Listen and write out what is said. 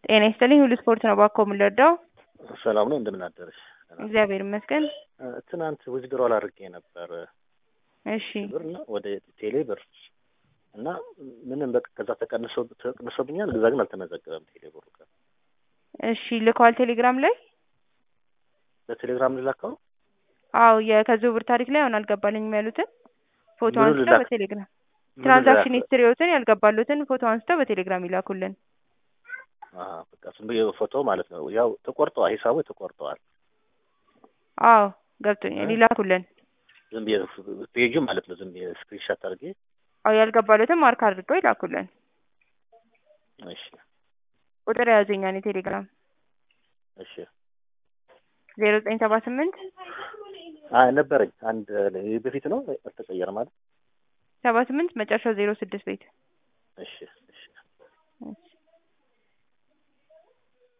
ጤና ይስጥልኝ ሁሉ ስፖርት ነው ባኮ የምንረዳው። ሰላም ነው እንደምን አደረሽ? እግዚአብሔር ይመስገን። ትናንት ዊዝድሮል አድርጌ ነበር እሺ ብር እና ወደ ቴሌ ብር እና ምንም በቃ ከዛ ተቀንሶ ተቀንሶብኛል። እዛ ግን አልተመዘገበም ቴሌ ብሩ ጋር። እሺ ልከዋል ቴሌግራም ላይ? በቴሌግራም ልላከው አዎ የከዝውውር ታሪክ ላይ አሁን አልገባልኝም ያሉትን ፎቶ ምኑን አንስተው ልላክ? በቴሌግራም ምን ትራንዛክሽን ልላክ? ሂስትሪዎትን ያልገባሉትን ፎቶ አንስተው በቴሌግራም ይላኩልን። አሀ፣ በቃ ዝም ብዬ ፎቶ ማለት ነው። ያው ተቆርጠዋል፣ ሂሳቡ ተቆርጠዋል። አዎ ገብቶኛል፣ ይላኩልን። ዝም ብዬ ፔጁ ማለት ነው። ዝም ብዬ ስክሪንሻት አድርጌ አዎ ያልገባሉትን ማርክ አድርገው ይላኩልን። እሺ፣ ቁጥር የያዙኛን የቴሌግራም እሺ። ዜሮ ዘጠኝ ሰባ ስምንት አይ ነበረኝ አንድ ይህ በፊት ነው አልተቀየረም ማለት ሰባ ስምንት መጨረሻው ዜሮ ስድስት ቤት እሺ፣ እሺ። እሺ